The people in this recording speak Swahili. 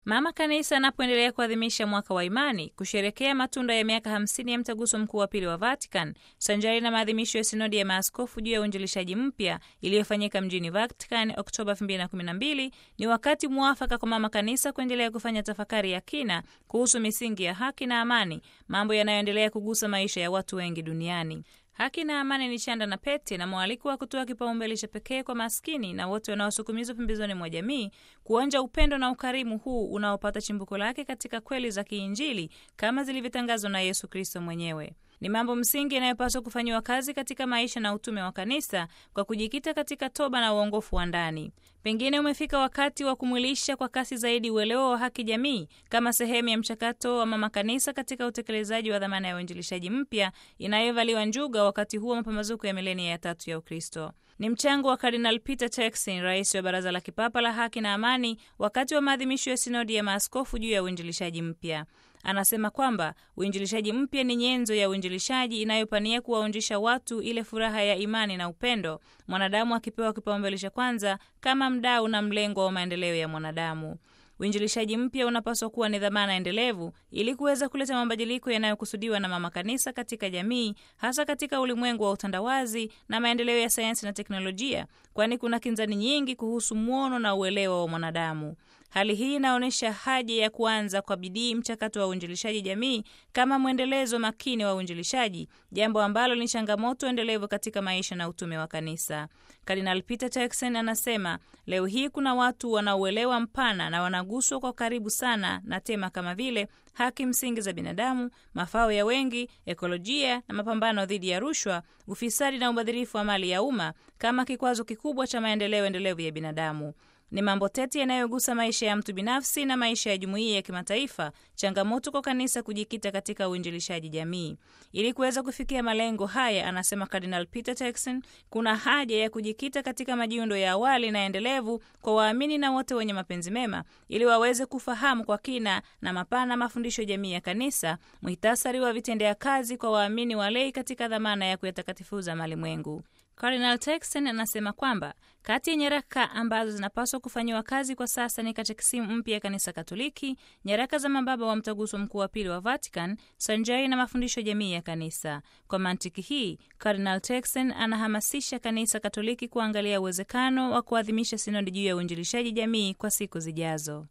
Mama Kanisa anapoendelea kuadhimisha mwaka wa imani, kusherekea matunda ya miaka hamsini ya mtaguso mkuu wa pili wa Vatican, sanjari na maadhimisho ya sinodi ya maaskofu juu ya uinjilishaji mpya iliyofanyika mjini Vatican Oktoba 2012, ni wakati mwafaka kwa Mama Kanisa kuendelea kufanya tafakari ya kina kuhusu misingi ya haki na amani, mambo yanayoendelea kugusa maisha ya watu wengi duniani. Haki na amani ni chanda na pete na mwaliko wa kutoa kipaumbele cha pekee kwa maskini na wote wanaosukumizwa pembezoni mwa jamii, kuonja upendo na ukarimu huu unaopata chimbuko lake katika kweli za kiinjili kama zilivyotangazwa na Yesu Kristo mwenyewe. Ni mambo msingi yanayopaswa kufanyiwa kazi katika maisha na utume wa kanisa kwa kujikita katika toba na uongofu wa ndani. Pengine umefika wakati wa kumwilisha kwa kasi zaidi uelewa wa haki jamii kama sehemu ya mchakato wa mama kanisa katika utekelezaji wa dhamana ya uinjilishaji mpya inayovaliwa njuga wakati huu wa mapambazuko ya milenia ya tatu ya Ukristo. Ni mchango wa Kardinal Peter Turkson, rais wa Baraza la Kipapa la Haki na Amani, wakati wa maadhimisho ya sinodi ya maaskofu juu ya uinjilishaji mpya. Anasema kwamba uinjilishaji mpya ni nyenzo ya uinjilishaji inayopania kuwaonjesha watu ile furaha ya imani na upendo, mwanadamu akipewa kipaumbele cha kwanza kama mdau na mlengo wa maendeleo ya mwanadamu. Uinjilishaji mpya unapaswa kuwa ni dhamana endelevu ili kuweza kuleta mabadiliko yanayokusudiwa na mama kanisa katika jamii, hasa katika ulimwengu wa utandawazi na maendeleo ya sayansi na teknolojia, kwani kuna kinzani nyingi kuhusu mwono na uelewa wa mwanadamu. Hali hii inaonyesha haja ya kuanza kwa bidii mchakato wa uinjilishaji jamii kama mwendelezo makini wa uinjilishaji, jambo ambalo ni changamoto endelevu katika maisha na utume wa kanisa. Kardinal Peter Turkson anasema leo hii kuna watu wanaouelewa mpana na wanaguswa kwa karibu sana na tema kama vile haki msingi za binadamu, mafao ya wengi, ekolojia na mapambano dhidi ya rushwa, ufisadi na ubadhirifu wa mali ya umma kama kikwazo kikubwa cha maendeleo endelevu ya binadamu. Ni mambo tete yanayogusa maisha ya mtu binafsi na maisha ya jumuiya ya kimataifa, changamoto kwa kanisa kujikita katika uinjilishaji jamii. Ili kuweza kufikia malengo haya, anasema Cardinal Peter Turkson, kuna haja ya kujikita katika majiundo ya awali na endelevu kwa waamini na wote wenye mapenzi mema, ili waweze kufahamu kwa kina na mapana mafundisho jamii ya kanisa, muhtasari wa vitendea kazi kwa waamini walei katika dhamana ya kuyatakatifuza malimwengu. Cardinal Turkson anasema kwamba kati ya nyaraka ambazo zinapaswa kufanyiwa kazi kwa sasa ni katekisimu mpya ya kanisa Katoliki, nyaraka za mababa wa mtaguso mkuu wa pili wa Vatican, sanjari na mafundisho jamii ya kanisa. Kwa mantiki hii, Cardinal Turkson anahamasisha kanisa Katoliki kuangalia uwezekano wa kuadhimisha sinodi juu ya uinjilishaji jamii kwa siku zijazo.